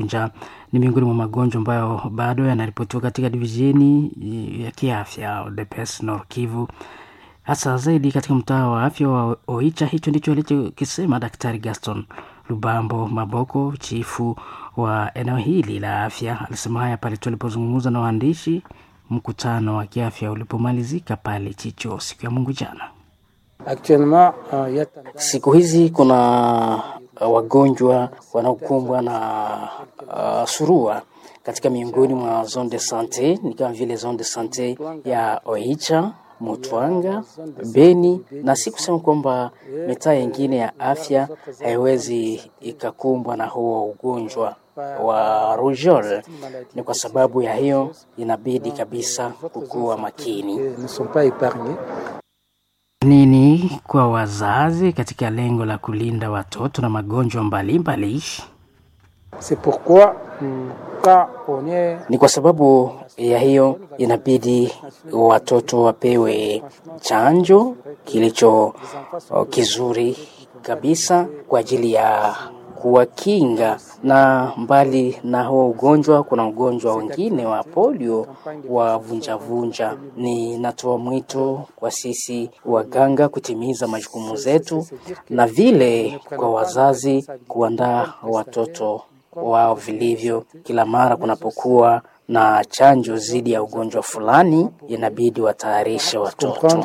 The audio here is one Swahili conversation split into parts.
Njaa ni miongoni mwa magonjwa ambayo bado yanaripotiwa katika divisheni ya kiafya DPS Nord Kivu, hasa zaidi katika mtaa wa afya wa Oicha. Hicho ndicho alichokisema Daktari Gaston Lubambo Maboko, chifu wa eneo hili la afya. Alisema haya pale tu alipozungumza na waandishi mkutano wa kiafya ulipomalizika pale Chicho siku ya Mungu jana. Siku hizi kuna wagonjwa wanaokumbwa na uh, surua katika miongoni mwa zone de sante, ni kama vile zone de sante ya Oicha, Mutwanga, Beni, na si kusema kwamba mitaa yingine ya afya haiwezi ikakumbwa na huo ugonjwa wa rujol. Ni kwa sababu ya hiyo inabidi kabisa kukuwa makini nini kwa wazazi katika lengo la kulinda watoto na magonjwa mbalimbali. Ni kwa sababu ya hiyo inabidi watoto wapewe chanjo kilicho kizuri kabisa kwa ajili ya kuwakinga na mbali na huo ugonjwa, kuna ugonjwa wengine wa polio wa vunjavunja. Ni natoa mwito kwa sisi waganga kutimiza majukumu zetu, na vile kwa wazazi kuandaa watoto wao vilivyo. Kila mara kunapokuwa na chanjo dhidi ya ugonjwa fulani, inabidi watayarishe watoto.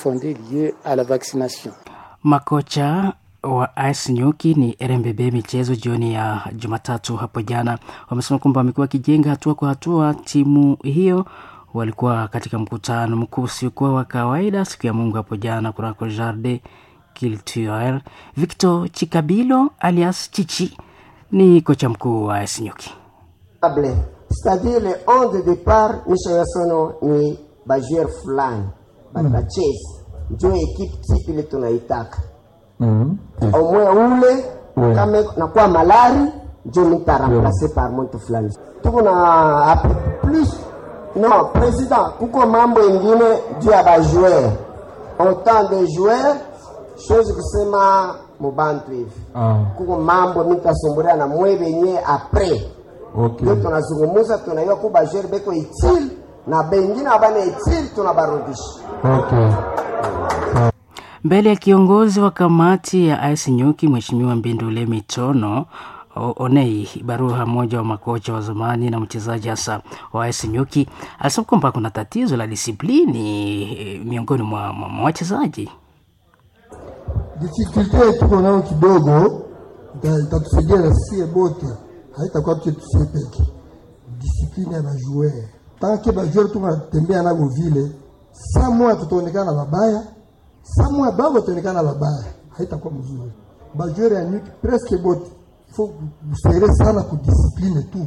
Makocha wa AS Nyuki ni RMBB michezo jioni ya Jumatatu hapo jana wamesema kwamba wamekuwa wakijenga hatua kwa hatua timu hiyo. Walikuwa katika mkutano mkuu usiokuwa wa kawaida siku ya Mungu hapo jana kunako Jardin Culturel. Victor Chikabilo alias Chichi ni kocha mkuu wa AS Nyuki. C'est-à-dire le 11 de départ nishayasono ni bajoueur fulani batacheza njo ekipe tipi ile tunaitaka Mhm. omwe ule Ouais. kama nakuwa malari njo mitaramplase par muntu fulani tuko na ap- plus no president kuko mambo ingine juu ya bajoueur autant de joueur chose kusema mubantu hivi Ah, kuko mambo mitasumburia na mwe benye apres okay. ndio tunazungumuza tunaiwa ku bajoueur beko itili na bengine abana itili tunabarudisha Okay. Mbele ya kiongozi wa kamati ya AS Nyuki Mheshimiwa Mbindule Mitono O- Onei Baruha, mmoja wa makocha wa zamani na mchezaji hasa wa AS Nyuki, alisema kwamba kuna tatizo la disiplini eh, miongoni mwa mwa- mwa wachezaji. Difficulty tuko nayo kidogo ita- itatusaidia na sie bote, haitakuwa tu tusie peke. Discipline ya bajoueur tanke bajoueur tuko natembea nabo vile, saa moya tutaonekana babaya, saa moya babo tutaonekana babaya, haitakuwa mzuri. Bajoueur ya nyuki presque bote ifo kusere sana kudiscipline tu.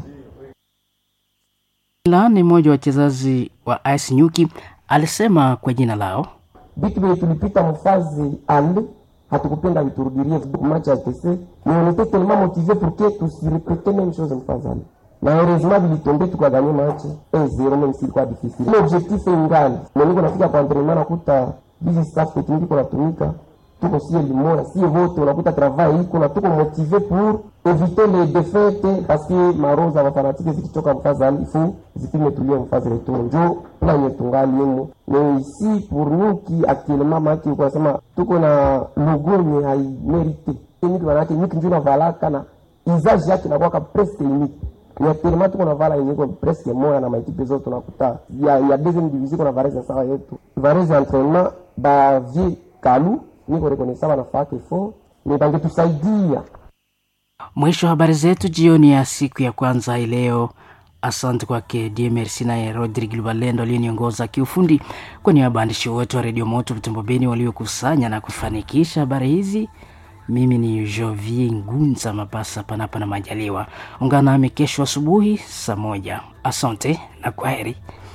La ni mmoja wa wachezaji wa AS Nyuki alisema kwa jina lao vitu vile tulipita mfazi ale hatukupenda viturudirie match ya TC mais on était tellement motivé pour que tusirepete même chose mfazi ale na heureusement vilitombe tukaganye match 1-0 même si ilikuwa difficile ile objectif ingali mais niko nafika kwa entraînement nakuta hizi staff technique iko natumika tuko sie limoya sie vote unakuta travail iko na tuko motivé pour éviter les défaites parce que maroza mafanatike zikichoka mfazi ali fu zipime tulie mfazi retour njo planye tungali yemo mais ici pour nous qui actuellement maki kwa sema tuko na logo yenye haimerite nyuki manake nyuki njo navalaka na usage yake inakuwaka presque unique ya telema tuko na vala yenye iko presque moya na maekipe zote tunakuta ya, ya deuxième division kuna varese sawa yetu varese ya entraînement ba vie kalu niko rekonesa banafaka fo me bangetusaidia Mwisho wa habari zetu jioni ya siku ya kwanza hii leo. Asante kwake DMRC naye Rodrigue Lubalendo aliyeniongoza kiufundi. Kwa niaba ya waandishi wote wa redio Moto Vitembo Beni waliokusanya na kufanikisha habari hizi, mimi ni Jovier Ngunza Mapasa, panapa na majaliwa. Ungana nami kesho asubuhi saa moja. Asante na kwaheri.